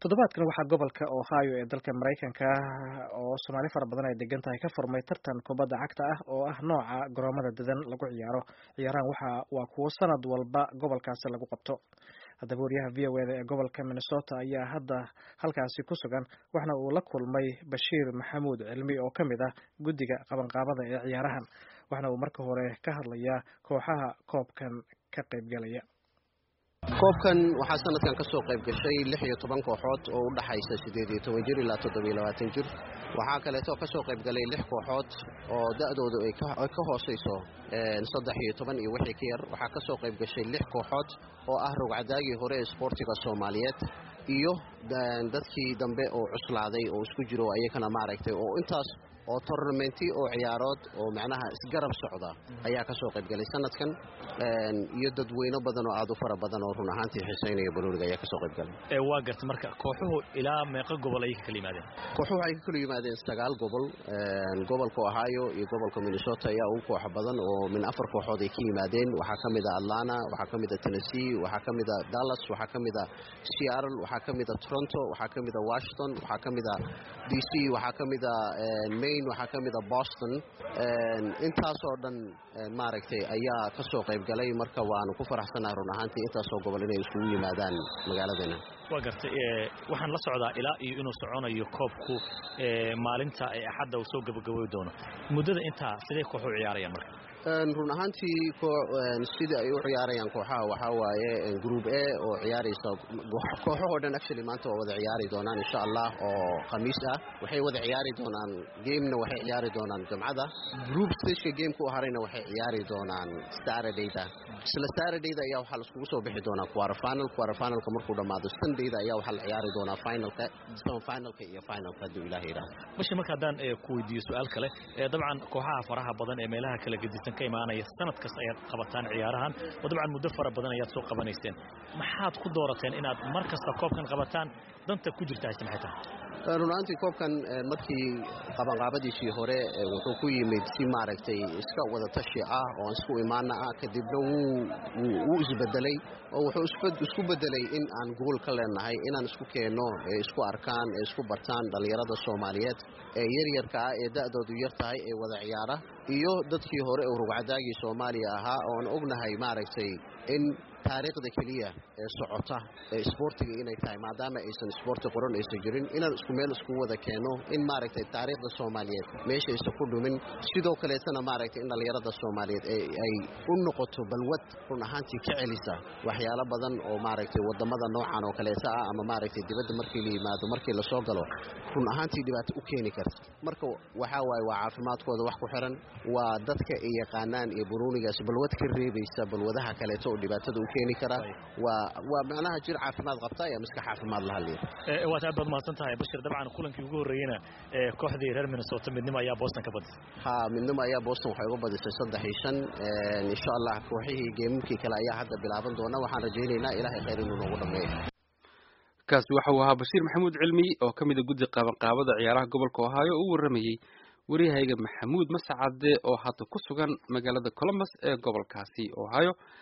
toddobaadkan waxaa gobolka ohio ee dalka maraykanka oo soomaali fara badan ay degan tahay ka furmay tartan kubadda cagta ah oo ah nooca garoomada dadan lagu ciyaaro ciyaarahan waxa waa kuwo sanad walba gobolkaasi lagu qabto haddaba wariyaha v o eda ee gobolka minnesota ayaa hadda halkaasi ku sugan waxna uu la kulmay bashiir maxamuud cilmi oo ka mid ah guddiga qabanqaabada ee ciyaarahan waxna uu marka hore ka hadlayaa kooxaha koobkan ka qaybgalaya koobkan waxaa sanadkan ka soo qayb gashay lix iyo toban kooxood oo u dhaxaysa siddeed iyo toban jir ilaa toddobiyo labaatan jir waxaa kaleeto ka soo qayb galay lix kooxood oo da'doodu ay ka hoosayso saddex iyo toban iyo wixii ka yar waxaa ka soo qayb gashay lix kooxood oo ah rogcadaagii hore ee isboortiga soomaaliyeed iyo dadkii dambe oo cuslaaday oo isku jiro ayakana maaragtay oo intaas oo tornamenti oo ciyaarood oo macnaha isgarab socda ayaa ka soo qayb galay sanadkan iyo dadweyno badan oo aad u fara badan oo run ahaantii xiisaynaya balooniga ayaa ka soo qayb galay waa garta marka kooxuhu ilaa meeqa gobol ayay ka kala yimaadeen kooxuhu waxay ka kala yimaadeen sagaal gobol gobolka ohio iyo gobolka minnesota ayaa ugu koox badan oo min afar kooxood ay ka yimaadeen waxaa ka mid a atlanta waxaa ka mid a tennessee waxaa ka mid a dallas waxaa ka mid a seattle waxaa ka mid a toronto waxaa ka mid a washington waxaa ka mid a d c waxaa ka mid a maine waxaa ka mid a boston intaasoo dhan maaragtay ayaa ka soo qayb galay marka waanu ku faraxsanahay run ahaantii intaasoo gobol inay iskugu yimaadaan magaaladeena waa gartay waxaan la socdaa ilaa iyo inuu soconayo koobku maalinta ee axadda uu soo gabagaboy doono muddada intaa sidee kooxu ciyaarayaan marka run ahaantii sida ay u ciyaarayaan kooxaha waxaa waaye group a oo ciyaaraysa kooxahoo dhan actually maanta waa wada ciyaari doonaan insha allah oo khamiis ah waxay wada ciyaari doonaan gamena waxay ciyaari doonaan jumcada group stageka gameka u harayna waxay ciyaari doonaan saturdayda isla saturdayda ayaa waxaa laiskugu soo bixi doonaa quarterfinal quarterfinalka markuu dhammaado sundayda ayaa waxaa la ciyaari doonaa finalka semifinalka iyo finalka hadduu ilaah yidhaahdo bashi marka haddaan ku weydiiyo su-aal kale dabcan kooxaha faraha badan ee meelaha kala gedisan ka imaanaya sanad kasta ayaad qabataan ciyaarahan oo dabcan muddo fara badan ayaad soo qabanayseen maxaad ku doorateen inaad mar kasta koobkan qabataan danta ku jirta hayse maxay tahay runaantii koobkan markii qabanqaabadiisii hore wuxuu ku yimid si maaragtay iska wada tashi ah oo isku imaana ah kadibna wuu isbedelay oo wuxuu isku bedelay in aan gool ka leenahay inaan isku keenno ee isku arkaan ee isku bartaan dhallinyarada soomaaliyeed ee yaryarka ah ee da'doodu yar tahay ee wada ciyaara iyo dadkii hore oo rugcadaagii soomaaliya ahaa oon ognahay maaragtay in taariikhda keliya ee socota ee isboortiga inay tahay maadaama aysan isboorti qoran aysan jirin inaan isku meel isku wada keenno in maaragtay taariikhda soomaaliyeed meeshaysa ku dhumin sidoo kaleetana maaragtay in dhallinyarada soomaaliyeed ay u noqoto balwad run ahaantii ka celisa waxyaalo badan oo maaragtay wadamada noocan oo kaleeta ah ama maaragtay dibadda markii la yimaado markii lasoo galo run ahaantii dhibaato u keeni karta marka waxaa waaye waa caafimaadkooda wax ku xiran waa dadka ay yaqaanaan iyo buruunigaas balwad ka reebaysa balwadaha kaleeto oo dhibaatada u keeni kara waa waa macnaha jir caafimaad qabta iyo miska caafimaad laha liir waad aad baad mahadsan tahay bashir dabcan kulankii ugu horreeyeyna kooxdii reer minnesota midnimo ayaa boston ka badisay ha midnimo ayaa boston waxay uga badisay saddex iyo shan insha allah kooxihii geemamkii kale ayaa hadda bilaaban doona waxaan rajaynaynaa ilaahay khayr inuu noogu dhammeeyo kaasi waxa uu ahaa bashiir maxamuud cilmi oo ka mid a guddi qabanqaabada ciyaaraha gobolka ohaayo oo u warramayey waryahayga maxamuud masacade oo hadda ku sugan magaalada columbus ee gobolkaasi ohio